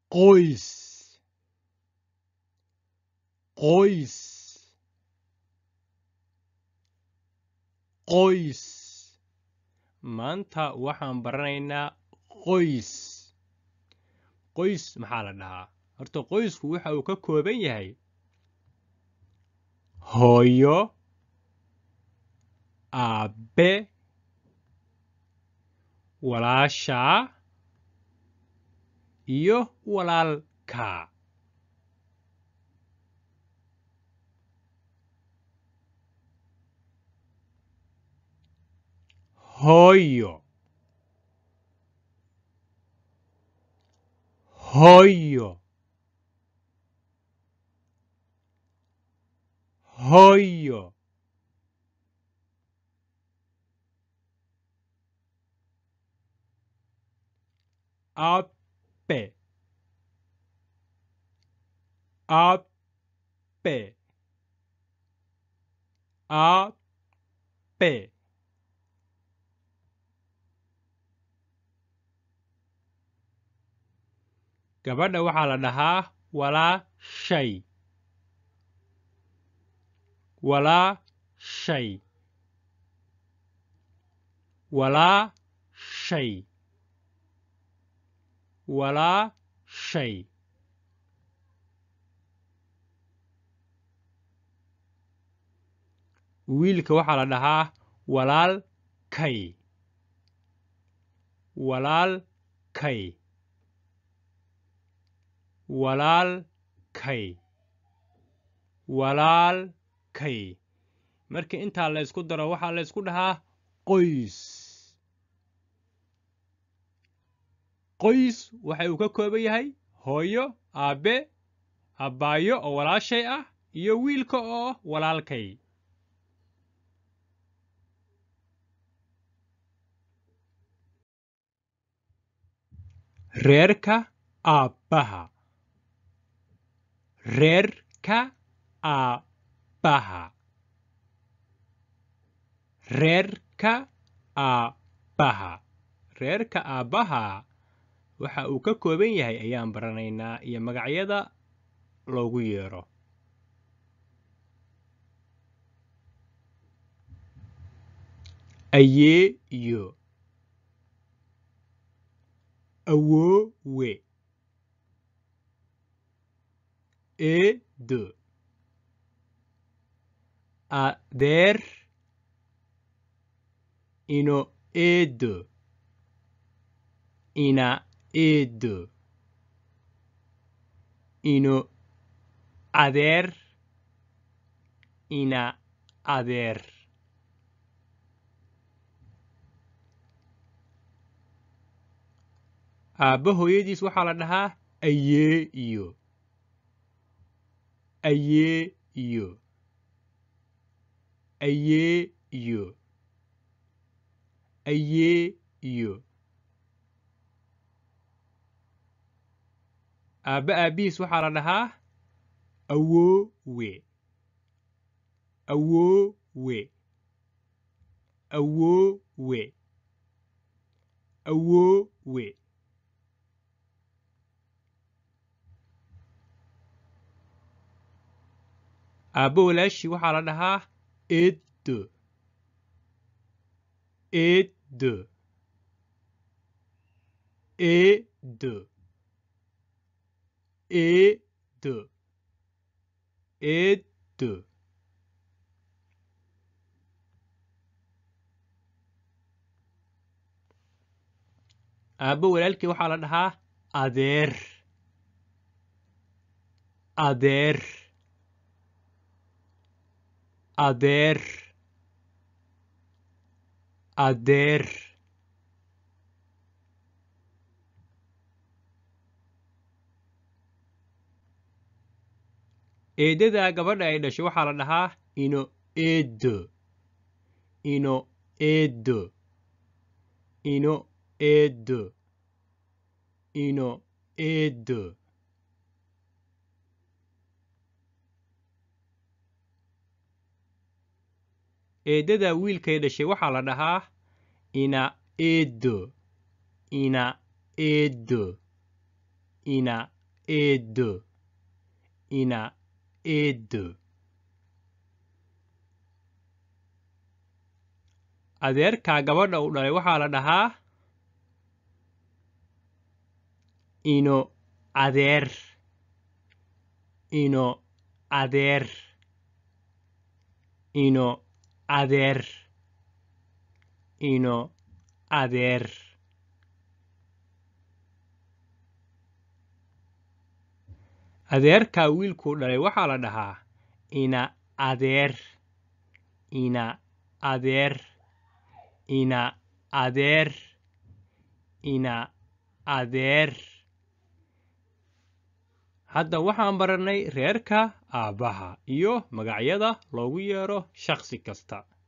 qoys qoys qoys maanta waxaan baranaynaa qoys qoys maxaa la dhahaa horta qoysku waxa uu ka kooban yahay hooyo aabbe walaashaa iyo walaalkaa hooyo hooyo hooyo aabbe aabbe aabbe gabadha waxaa la dhahaa walaashay walaashay walaashay walaashay wiilka waxaa la dhahaa walaalkay walaalkay walaalkay walaalkay marka intaa la ysku daro waxaa la ysku dhahaa qoys qoys waxa uu ka kooban yahay hooyo aabbe abbaayo oo walaashay ah iyo wiilka oo walaalkay reerka aabbaha reerka aabbaha reerka aabbaha reerka aabbaha waxa uu ka kooban yahay ayaan baranaynaa iyo magacyada loogu yeero ayeeyo awoowe eedo adeer ino eedo ina eedo ino adeer ina adeer aabba hooyadiis waxaa la dhahaa ayeeyo ayeeyo ayeeyo ayeeyo aabba aabbihiis waxaa la dhahaa awoowe awoowe awoowe awoowe aabbo walaashii waxaa la dhahaa eedo eedo eedo eedo eedo aabbo walaalkii waxaa la dhahaa adeer adeer adeer adeer eedadaa gabadha ay dhashay waxaa la dhahaa ino eedo ino eedo ino eedo ino eedo eeddada wiilkay dhashay waxaa la dhahaa ina eedo ina eedo ina eedo ina eedo adeerkaa gabadha uu dhalay waxaa la dhahaa ino adeer ino adeer ino adeer ino adeer adeerkaa wiilkuu dhalay waxaa la dhahaa ina adeer ina adeer ina adeer ina adeer hadda waxaan barannay reerka aabbaha iyo magacyada loogu yeero shakhsi kasta